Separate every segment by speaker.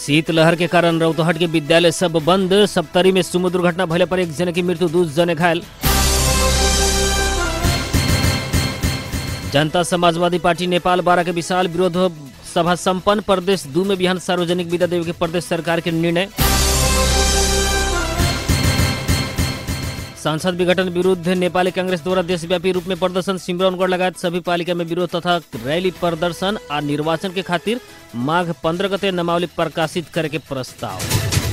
Speaker 1: शीतलहर के कारण रौतहट के विद्यालय सब बंद सप्तरी में सुमो दुर्घटना भले पर एक जने की मृत्यु दू जने घायल जनता समाजवादी पार्टी नेपाल बारह के विशाल विरोध सभा संपन्न प्रदेश दू में बिहान सार्वजनिक विदा देवे के प्रदेश सरकार के निर्णय सांसद विघटन विरुद्ध नेपाली कांग्रेस द्वारा देशव्यापी रूप में प्रदर्शन सिमरौनगढ़ लगायत सभी पालिका में विरोध तथा रैली प्रदर्शन आ निर्वाचन के खातिर माघ पंद्रह गते नामावली प्रकाशित करे के प्रस्ताव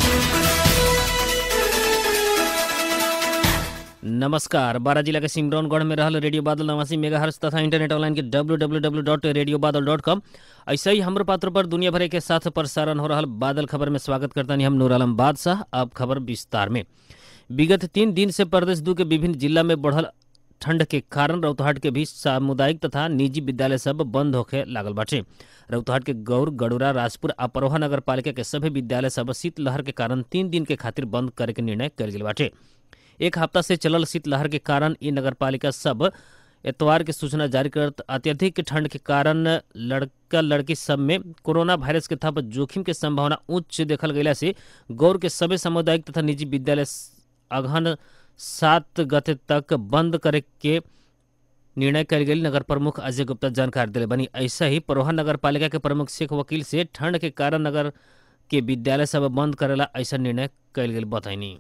Speaker 1: नमस्कार बारह जिला के सिमरौनगढ़ में रहल रेडियो बादल नवासी मेगाहर्स तथा इंटरनेट ऑनलाइन के W W W dot radio Badal dot com ऐसे ही हमरो पात्र पर दुनिया भर के साथ प्रसारण हो रहा बादल खबर में स्वागत करता हम नूर आलम बादशाह अब खबर विस्तार में विगत तीन दिन से प्रदेश दू के विभिन्न जिला में बढ़ल ठंड के कारण रौतहट के भी सामुदायिक तथा निजी विद्यालय सब बंद होखे लागल बाटे रौतहट के गौर गडुरा राजपुर आ परोहा नगर पालिका के सभी विद्यालय सब शीतलहर के कारण तीन दिन के खातिर बंद करे के निर्णय कल गेल बाटे एक हफ्ता से चलल शीतलहर के कारण ई नगर पालिका सब एतवार के सूचना जारी करत अत्यधिक ठंड के कारण लड़का लड़की सब में कोरोना वायरस के थप जोखिम के संभावना उच्च देखल गयला से गौर के सभी सामुदायिक तथा निजी विद्यालय अगहन सात गते तक बंद करे के निर्णय कल गई नगर प्रमुख अजय गुप्ता जानकारी दिले बनी ऐसा ही परोहा नगर पालिका के प्रमुख शेख वकील से ठंड के कारण नगर के विद्यालय सब बंद करेला ऐसा निर्णय कल गई बताइनी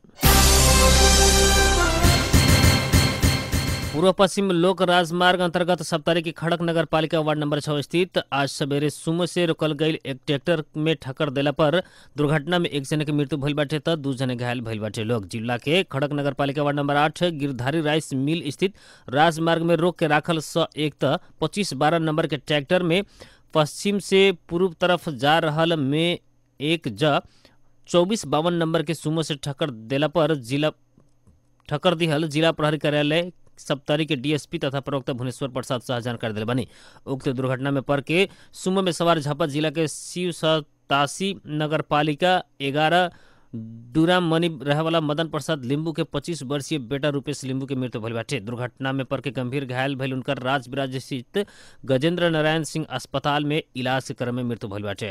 Speaker 1: पूर्व पश्चिम लोक राजमार्ग अंतर्गत सप्तारी की खड़क नगर पालिका वार्ड नंबर छः स्थित आज सवेरे सुमो से रोकल गई एक ट्रैक्टर में ठक्कर देला पर दुर्घटना में एक जने की मृत्यु भइल बाटे त दू जने घायल भइल बाटे लोग जिला के खड़क नगर पालिका वार्ड नंबर आठ गिरधारी राइस मिल स्थित राजमार्ग में रोक के राखल स एक त पच्चीस बारह नंबर के ट्रैक्टर में पश्चिम से पूर्व तरफ जा रहल में एक ज चौबीस बावन नंबर के सुमो से ठक्कर देला पर जिला ठक्कर दिहल जिला प्रहरी कार्यालय सप्तारी के डीएसपी तथा प्रवक्ता भुवनेश्वर प्रसाद शाह जानकारी दिले बनी उक्त दुर्घटना में पड़ के सुमो में सवार झापा जिला के शिव सतासी नगर पालिका ग्यारह डूराम मनी रहे वाला मदन प्रसाद लिंबू के 25 वर्षीय बेटा रूपेश लिंबू के मृत्यु भइल बाटे दुर्घटना में पड़ के गंभीर घायल भइल उनकर राजविराज स्थित गजेंद्र नारायण सिंह अस्पताल में इलाज के क्रम में मृत्यु भइल बाटे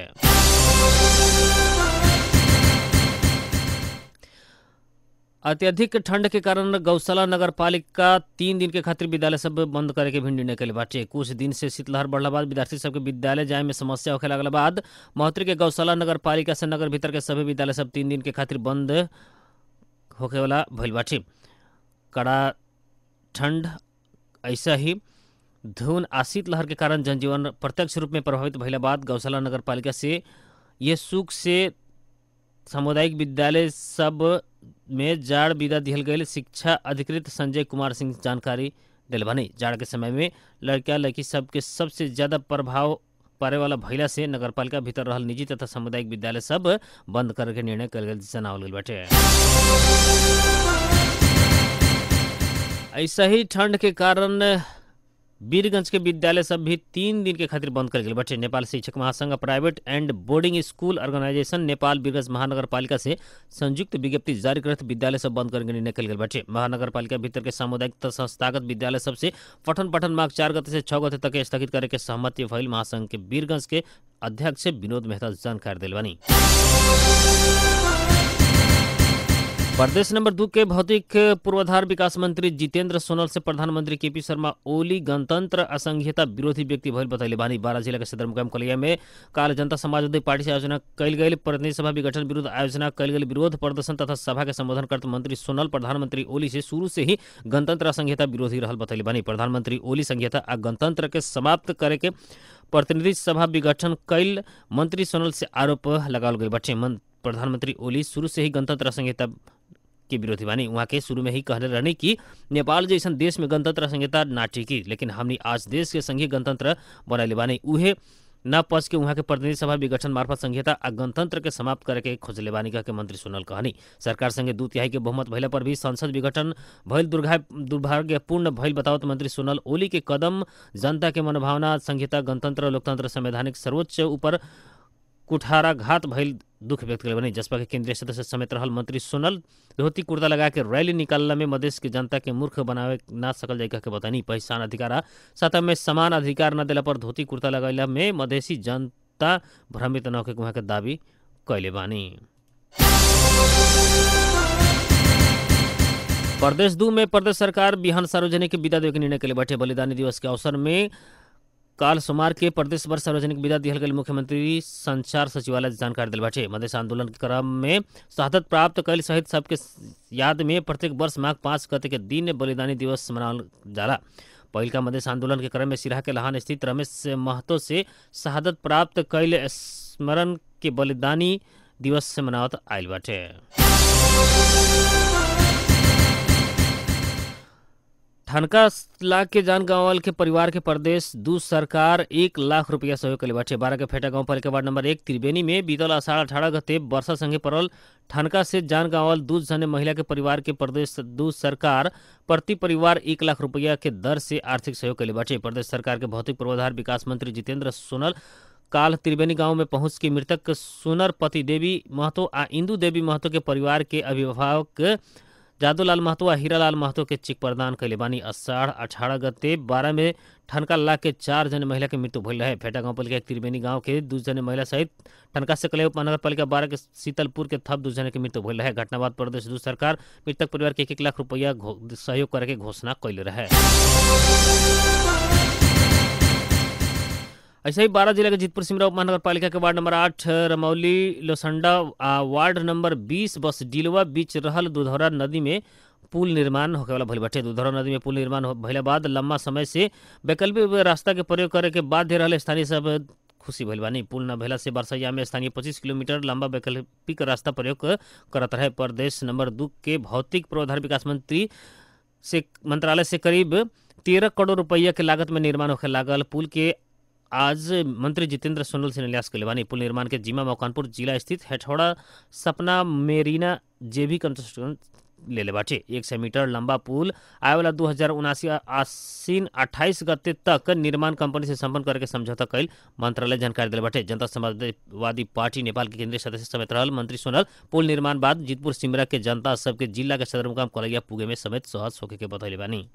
Speaker 1: अत्यधिक ठंड के कारण गौशाला नगर पालिका तीन दिन के खातिर विद्यालय सब बंद करे के भी निर्णय कले बाटे कुछ दिन से शीतलहर बढ़ला बाद विद्यार्थी सबके विद्यालय जाए में समस्या होखे लगला बाद महोत्तरी के गौशाला नगर पालिका से नगर भीतर के सभी विद्यालय सब तीन दिन के खातिर बंद होखे वाला भइल बाटे कड़ा ठंड ऐसा ही धुन आ शीतलहर के कारण जनजीवन प्रत्यक्ष रूप में प्रभावित भइला बाद गौशाला नगर पालिका से ये सुख से सामुदायिक विद्यालय सब में जाड़ विदा दिहल गई शिक्षा अधिकृत संजय कुमार सिंह जानकारी दिल बनी जाड़ के समय में लड़किया लड़की सबके सबसे ज्यादा प्रभाव पड़े वाला भैला से नगर पालिका भीतर रहल निजी तथा सामुदायिक विद्यालय सब बंद करे के निर्णय कल गई जनावल गई बाटे ऐसा ही ठंड के कारण वीरगंज के विद्यालय सब भी तीन दिन के खातिर बंद कर गए बटे नेपाल शिक्षक महासंघ private and boarding school organisation Nepal Birgunj महानगर पालिका से संयुक्त विज्ञप्ति जारी करत विद्यालय सब बंद करके निर्णय कल गए बटे महानगर पालिका भीतर के सामुदायिक तथा संस्थागत विद्यालय सब से पठन पठन मार्ग चार गते से छह गते तक स्थगित करे के सहमति भइल महासंघ के वीरगंज के अध्यक्ष विनोद मेहता जानकारी दिल बनी प्रदेश नंबर दू के भौतिक पूर्वाधार विकास मंत्री जितेंद्र सोनल से प्रधानमंत्री केपी शर्मा ओली गणतंत्र असंघीयता विरोधी व्यक्ति भइल बतैले बानी बारह जिला के सदर मुकाम कलिया में काल जनता समाजवादी पार्टी से आयोजना कल गई प्रतिनिधि सभा विघटन विरुद्ध आयोजना कल गई विरोध प्रदर्शन तथा सभा के संबोधन करते मंत्री सोनल प्रधानमंत्री ओली से शुरू से ही गणतंत्र असंघीयता विरोधी रहल बतैले बानी प्रधानमंत्री ओली संघीयता आ गणतंत्र के समाप्त करे के प्रतिनिधि सभा विघटन कल मंत्री सोनल से आरोप लगावल गई बटे प्रधानमंत्री ओली शुरू से ही गणतंत्र संहिता के विरोधी बानी वहाँ के शुरू में ही कहले रहने कि नेपाल जैसन देश में गणतंत्र संहिता ना टिकी लेकिन हमनी आज देश के संघीय गणतंत्र बनैले बानी उहे न पच के वहाँ के प्रतिनिधि सभा विघटन मार्फत संहिता आ गणतंत्र के समाप्त करे के खोजले बानी कह के मंत्री सोनल कहनी सरकार संगे दू तिहाई के बहुमत भइला पर भी संसद विघटन भइल दुर्घा दुर्भाग्यपूर्ण भइल बतावत मंत्री सोनल ओली के कदम जनता के मनोभावना संहिता गणतंत्र लोकतंत्र संवैधानिक सर्वोच्च ऊपर कुठाराघात भइल दुख व्यक्त करे बनी जसपा के केंद्रीय सदस्य समेत रहल मंत्री सोनल धोती कुर्ता लगा के रैली निकालला में मधेश के जनता के मूर्ख बनावे ना सकल जाए के बतानी पहचान अधिकार सतह में समान अधिकार न दिला पर धोती कुर्ता लगैला में मधेसी जनता भ्रमित न होके वहाँ के दावी कैले बानी प्रदेश दू में प्रदेश सरकार बिहान सार्वजनिक विदा देवे के निर्णय के लिए बैठे बलिदानी दिवस के अवसर में काल सोमवार के प्रदेश भर सार्वजनिक विदा दिहल गई मुख्यमंत्री संचार सचिवालय जानकारी दिल बाटे मधेश आंदोलन के क्रम में शहादत प्राप्त कैल सहित सबके याद में प्रत्येक वर्ष माघ पाँच गते के दिन बलिदानी दिवस मनावल जाला पहिलका मधेश आंदोलन के क्रम में सिराहा के लहान स्थित रमेश महतो से शहादत प्राप्त कैल स्मरण के बलिदानी दिवस से मनावत आयल बाटे ठनका लाख के जान गांवल के परिवार के प्रदेश दू सरकार एक लाख रुपया सहयोग के बाटे बारह के फेटा गांव पालिका वार्ड नंबर एक त्रिवेणी में बीतल अषाढ़ अठारह गते वर्षा संगे पड़ल ठनका से जान गांवल दू जने महिला के परिवार के प्रदेश दू सरकार प्रति परिवार एक लाख रुपया के दर से आर्थिक सहयोग के बाटे प्रदेश सरकार के भौतिक पूर्वाधार विकास मंत्री जितेंद्र सोनल काल त्रिवेणी गांव में पहुंच के मृतक सोनर पति देवी महतो आ इंदू देवी महतो के परिवार के अभिभावक जादूलाल महतो आ हीरालाल महतो के चिक प्रदान कैले बानी अषाढ़ अठारह गते बारह में ठनका लाख के चार जने महिला के मृत्यु भइल रहे फेटा गांव पालिका त्रिवेणी गांव के दू जने महिला सहित ठनका से कले उपमहानगर पालिका बारह के शीतलपुर के थप दू जने के मृत्यु भइल रहे घटना बाद प्रदेश दू सरकार मृतक परिवार के एक एक लाख रुपया सहयोग करे के घोषणा कैले रहे ऐसे ही बारह जिला के जीतपुर सिमरा उपमहानगर पालिका के वार्ड नंबर आठ रमौली लोसंडा आ वार्ड नंबर बीस बस डिलवा बीच रहल दुधौरा नदी में पुल निर्माण होके वाला भइल बाटे दुधौरा नदी में पुल निर्माण भइला बाद लंबा समय से वैकल्पिक रास्ता के प्रयोग करे के बाध्य रहल स्थानीय सब खुशी भइल बानी पुल न भेला से बरसैया में स्थानीय पच्चीस किलोमीटर लंबा वैकल्पिक रास्ता प्रयोग करत रहे प्रदेश नंबर दू के भौतिक पूर्वाधार विकास मंत्री से मंत्रालय से करीब तेरह करोड़ रुपया के लागत में निर्माण होके लागल पुल के आज मंत्री जितेंद्र सोनल से न्यास के बानी पुल निर्माण के जिमा मकानपुर जिला स्थित हेठौड़ा सपना मेरीना जेबी कंस्ट्रक्शन ले ले बाटे एक सौ मीटर लंबा पुल आए वाला दू हजार उनासी आसीन अट्ठाईस गते तक निर्माण कंपनी से संपन्न करके समझौता कैल मंत्रालय जानकारी दिले बाटे जनता समाजवादी पार्टी नेपाल के केंद्रीय सदस्य समेत रहल मंत्री सोनल पुल निर्माण बाद जीतपुर सिमरा के जनता सबके जिला के सदर मुकाम कलैया पुगे में समेत सहज होके के बतैले बानी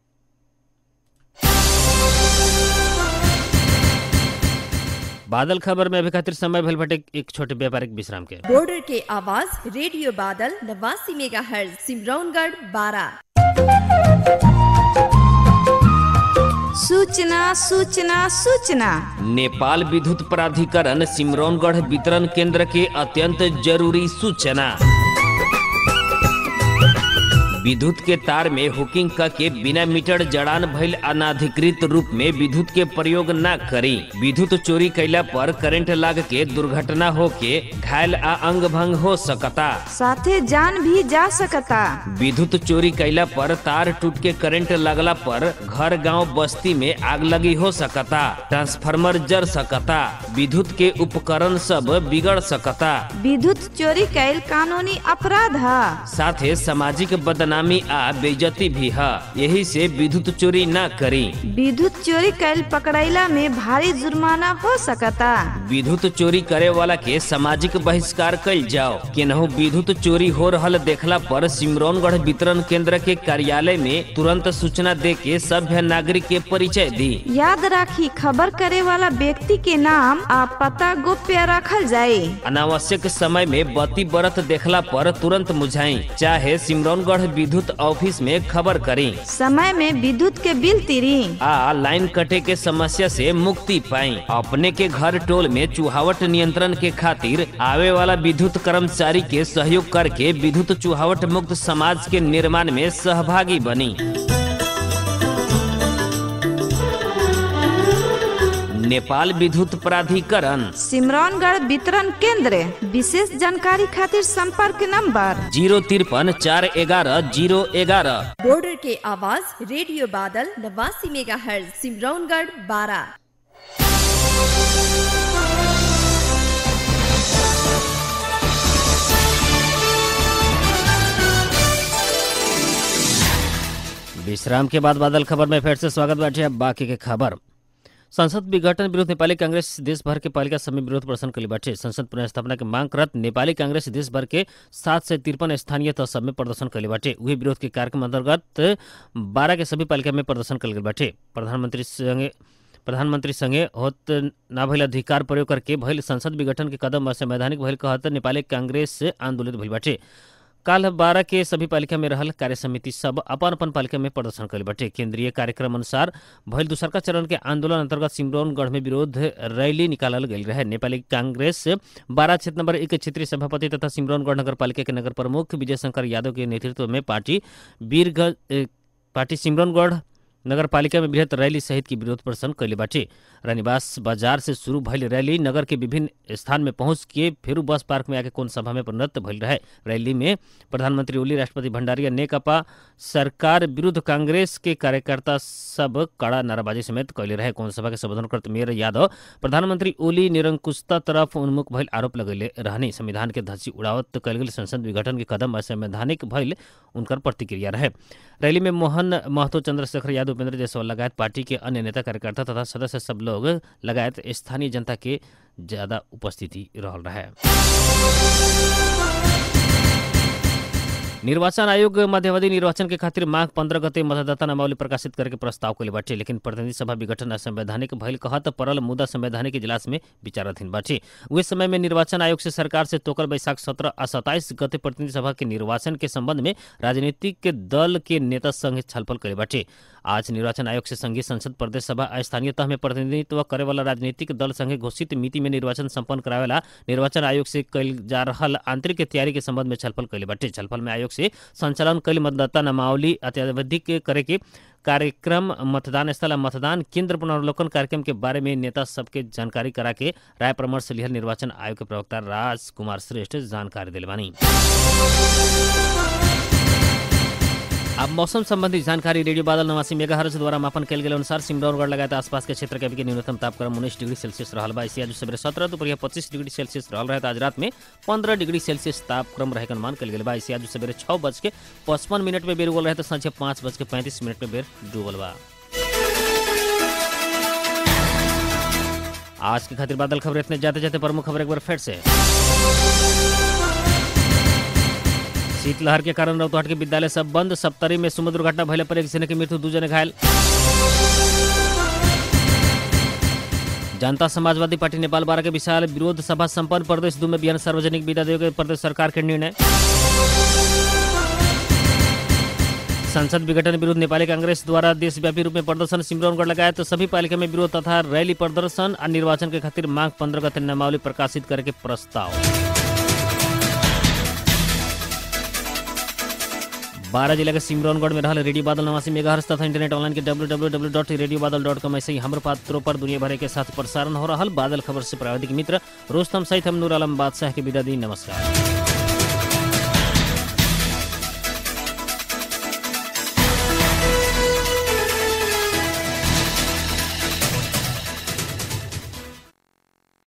Speaker 1: बादल खबर में अभी खातिर समय भइल बाटे एक छोटे व्यापारिक विश्राम के
Speaker 2: बॉर्डर के आवाज रेडियो बादल नवासी मेगा हर्ज सिमरौनगढ़ बारह
Speaker 3: सूचना सूचना सूचना
Speaker 1: नेपाल विद्युत प्राधिकरण सिमरौनगढ़ वितरण केंद्र के अत्यंत जरूरी सूचना विद्युत के तार में हुकिंग करके बिना मीटर जड़ान भइल अनाधिकृत रूप में विद्युत के प्रयोग न करी विद्युत चोरी कैला पर करंट लाग के दुर्घटना होके घायल आ अंग भंग हो सकता
Speaker 3: साथे जान भी जा सकता
Speaker 1: विद्युत चोरी कैला पर तार टूट के करंट लगला पर घर गांव बस्ती में आग लगी हो सकता ट्रांसफार्मर जर सकता विद्युत के उपकरण सब बिगड़ सकता
Speaker 3: विद्युत चोरी कैल कानूनी अपराध है
Speaker 1: साथे सामाजिक बदनामी आ बेइज्जती भी है यही से विद्युत चोरी न करी
Speaker 3: विद्युत चोरी कैल पकड़ैला में भारी जुर्माना हो सकता
Speaker 1: विद्युत चोरी करे वाला के सामाजिक बहिष्कार कैल जाओ केनहू विद्युत चोरी हो रहल देखला पर सिमरौनगढ़ वितरण केंद्र के कार्यालय में तुरंत सूचना दे के सभ्य नागरिक के परिचय दी
Speaker 3: याद राखी खबर करे वाला व्यक्ति के नाम आ पता गोप्य रखल जाए
Speaker 1: अनावश्यक समय में बत्ती बरत देखला पर तुरंत मुझाई चाहे सिमरौनगढ़ विद्युत ऑफिस में खबर करी
Speaker 3: समय में विद्युत के बिल तिरी
Speaker 1: आ लाइन कटे के समस्या से मुक्ति पाई अपने के घर टोल में चुहावट नियंत्रण के खातिर आवे वाला विद्युत कर्मचारी के सहयोग करके विद्युत चुहावट मुक्त समाज के निर्माण में सहभागी बनी नेपाल विद्युत प्राधिकरण
Speaker 3: सिमरौनगढ़ वितरण केंद्र विशेष जानकारी खातिर संपर्क नंबर
Speaker 1: जीरो तिरपन चार ग्यारह जीरो ग्यारह
Speaker 2: बॉर्डर के आवाज रेडियो बादल नवासी मेगा हर्ज सिमरौनगढ़ बारह
Speaker 1: विश्राम के बाद बादल खबर में फिर से स्वागत बैठे अब बाकी के खबर संसद विघटन विरुद्ध नेपाली कांग्रेस देश भर के पालिका समिति विरोध प्रदर्शन कली बैठे संसद पुनर्स्थापना के मांग करत नेपाली कांग्रेस देश भर के सात सय तिरपन स्थानीय तह सब में प्रदर्शन कली बाटे उहे विरोध के कार्यक्रम अंतर्गत बारह के सभी पालिका में प्रदर्शन कल गई बाटे प्रधानमंत्री संगे प्रधानमंत्री संगे होत ना भइल अधिकार प्रयोग करके भइल संसद विघटन के कदम असंवैधानिक भइल कहत नेपाली कांग्रेस से आंदोलित भइल बाटे काल बारह के सभी पालिका में रहल कार्य समिति सब अपन अपन पालिका में प्रदर्शन कइल बाटे केंद्रीय कार्यक्रम अनुसार भइल दूसरका चरण के आंदोलन अंतर्गत सिमरौनगढ़ में विरोध रैली निकालल गई रहे नेपाली कांग्रेस बारह क्षेत्र नंबर एक के क्षेत्रीय सभापति तथा सिमरौनगढ़ नगर पालिका के नगर प्रमुख विजय शंकर यादव के नेतृत्व में पार्टी वीरगंज ए, पार्टी सिमरौनगढ़ नगर पालिका में बृहत रैली सहित की विरोध प्रदर्शन कैले बाटे रानीवास बाजार से शुरू भइल रैली नगर के विभिन्न स्थान में पहुंच के फेरू बस पार्क में आके कौन सभा में परिणत भइल रहे रैली में प्रधानमंत्री ओली राष्ट्रपति भंडारी नेकपा सरकार विरुद्ध कांग्रेस के कार्यकर्ता सब कड़ा नाराबाजी समेत कैले रहे कौन सभा के संबोधन करते मेयर यादव प्रधानमंत्री ओली निरंकुशता तरफ उन्मुख भइल आरोप लगैले रहने संविधान के धसी उड़ावत कैल गेल संसद विघटन के कदम असंवैधानिक भइल उनकर प्रतिक्रिया रहे रैली में मोहन महतो चंद्रशेखर यादव उपेंद्र जायसवाल लगायत पार्टी के अन्य नेता कार्यकर्ता तथा सदस्य सब लोग लगायत स्थानीय जनता के ज्यादा उपस्थिति रहल रहे निर्वाचन आयोग मध्यावधि निर्वाचन के खातिर माघ पंद्रह गते मतदाता नामावली प्रकाशित करके प्रस्ताव कैले बाटे लेकिन प्रतिनिधि सभा विघटन असंवैधानिक भइल कहत परल मुद्दा संवैधानिक इजलास में विचाराधीन बाटे उस समय में निर्वाचन आयोग से सरकार से तोकर बैसाख सत्रह आ सत्ताईस गते प्रतिनिधि सभा के निर्वाचन के संबंध में राजनीतिक दल के नेता संग छलफल कैले बाटे आज निर्वाचन आयोग से संघीय संसद प्रदेश सभा आ स्थानीय तह में प्रतिनिधित्व करे वाला राजनीतिक दल संगे घोषित मिति में निर्वाचन संपन्न करावेला निर्वाचन आयोग से कैल जा रहल आंतरिक तैयारी के संबंध में छलफल कैले बाटे छलफल में आयोग से संचालन कैल मतदाता नामावली अत्यावधिक करे के कार्यक्रम मतदान स्थल आ मतदान केंद्र पुनर्वलोकन कार्यक्रम के बारे में नेता सबके जानकारी करा के राय परामर्श लिहल निर्वाचन आयोग के प्रवक्ता राज कुमार श्रेष्ठ जानकारी दिले बानी अब मौसम संबंधी जानकारी रेडियो बादल नवासी मेगाहर्ज द्वारा मापन कल गेल अनुसार सिमरौनगढ़ लगायत आसपास के क्षेत्र के अभी के न्यूनतम तापक्रम उन्नीस डिग्री सेल्सियस रहल बा इसी आज सवेरे सत्रह दोपहर पच्चीस डिग्री सेल्सियस रहल रहे आज रात में पंद्रह डिग्री सेल्सियस तापक्रम रहे के अनुमान कल गेल बा इसी आज सवेरे छः बज के पचपन मिनट में बेर उगल रहे तो सांझे पाँच बज के पैंतीस मिनट में बेर डूबल बा आज के खातिर बादल खबर इतने जाते जाते प्रमुख खबर एक बार फिर से शीतलहर के कारण रौतहट के विद्यालय सब बंद सप्तरी में समुद्र दुर्घटना भइले पर एक जने की मृत्यु दू जने घायल जनता समाजवादी पार्टी नेपाल बारह के विशाल विरोध सभा संपन्न प्रदेश दू में बिहान सार्वजनिक विदा देवे के प्रदेश सरकार के निर्णय संसद विघटन विरुद्ध नेपाली कांग्रेस द्वारा देशव्यापी रूप में प्रदर्शन सिमरौनगढ़ लगाए तो सभी पालिका में विरोध तथा रैली प्रदर्शन और निर्वाचन के खातिर मांग पंद्रह गते नामावली प्रकाशित करके प्रस्ताव बारह जिला के सिमरौनगढ़ में रहल रेडियो बादल नवासी मेगाहर्स तथा इंटरनेट ऑनलाइन के W W W dot radio Badal dot com ऐसे ही हमारे पात्रों पर दुनिया भर के साथ प्रसारण हो रहा बादल खबर से प्राविधिक मित्र रोस्तम सहित हम नूर आलम बादशाह के विदा दी नमस्कार